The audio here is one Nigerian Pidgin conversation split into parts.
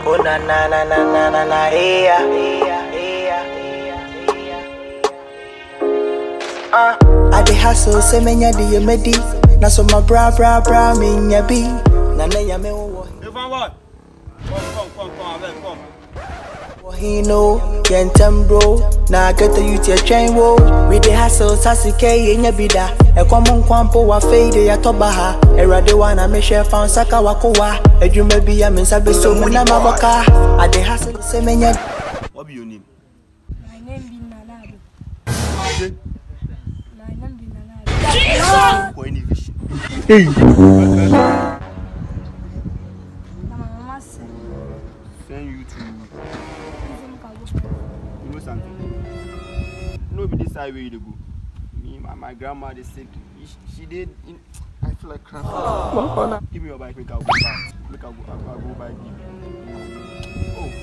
Oh na na na na na na na yeah. yeah, yeah, yeah. Uh, I dey hustle say menya di ye medi. Na so my bra bra bra menya bi. Na na ya me wo Hey, Van Boy. Come, come, come, come, avec, come. wo he know yentem bro. Na get the youth ye train wo. We dey hustle sasike yenya bi da. Ekwa mo nkwampo wa fade ya toba ha. Erade wa na me share fan saka wakowa. Edwuma bi ya me nsa be so mu na maboka. I dey hustle say menya What be your name? My name be Nanado. Say, My name be Nanado. for any vision. Na my mama said, Send you to, "Using Kago." you know something? No be this side where you dey go. Me, my, my grandma dey sick. She, she did, in, I feel like crap. Give me your bike, make I go back. Make I go, I, I go buy give you. Oh,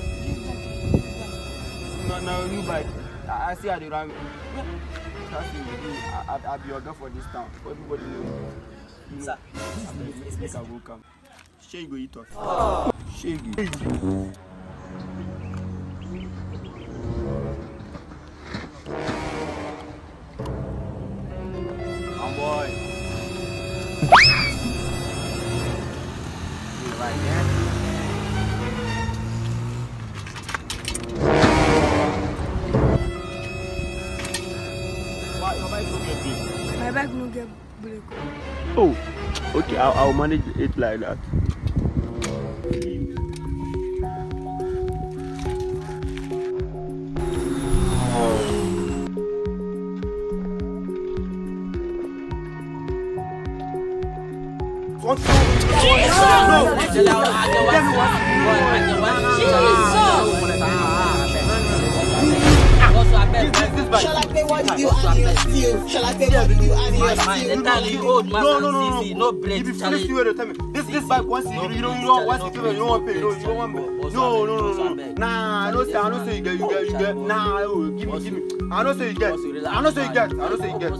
no, no, new bike. I, I see how they run. Trust me, I, I, I be your girl for this town. Everybody know. You know, make, make I go come. Shey you go eat us. Shey you go. Come boy. You right there? Why your bike no get brake? My bag no get break. Oh, okay, I'll, I'll manage it like that. Shall I pay what you and your steal? Shall I pay what you and your Man, steal? entirely old man No, no, no, no. CC, no break, If you Charlie. finish you will tell me. This this bike once you you don't you don't once you give it, you don't want pay. No, you don't want pay. No, no, no, no. Nah, I don't say I don't say you get you get you get. Nah, oh, give me give me. I don't say you get. I don't say you get. I don't say you get.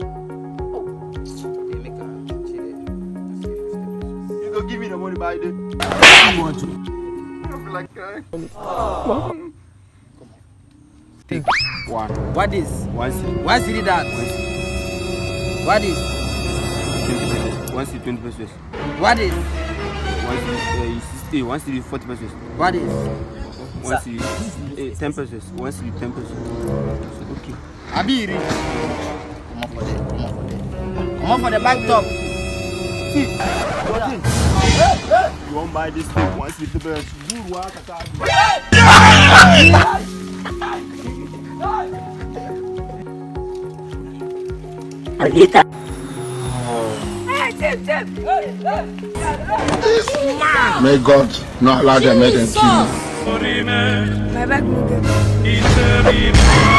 You go give me the money by the. You want to? I feel like crying. Take one. What is? One city. Why city that? What is? Twenty pesos. One city twenty pesos. What is? One city uh, sixty. One city forty pesos. What is? One city eh, ten pesos. One city ten pesos. Okay. Abi you rich? Come on for the, come on for the. Come on for the back top. See, your thing. You won't buy this thing once you do the good work. May God not allow them make them kill you. My bag no get break.